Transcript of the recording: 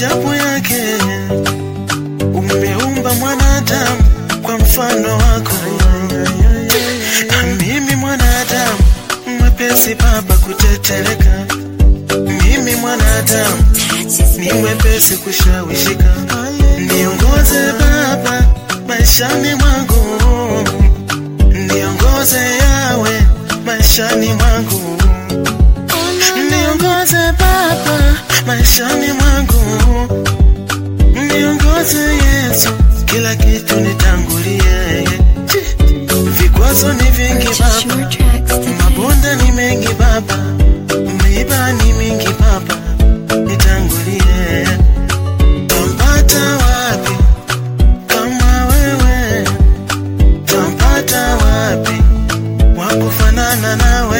maajabu yake. Umeumba mwanadamu kwa mfano wako, na mimi mwanadamu mwepesi Baba kutetereka, mimi mwanadamu ni mwepesi kushawishika. Niongoze Baba maishani mwangu, niongoze yawe maishani mwangu, niongoze Baba maishani mwangu, niongoze Yesu, kila kitu nitangulie. Vikwazo ni vingi Purchase Baba, your tracks today. mabonde ni mengi Baba, miiba ni mingi Baba, nitangulie. Tampata wapi kama wewe? Tampata wapi wa kufanana nawe?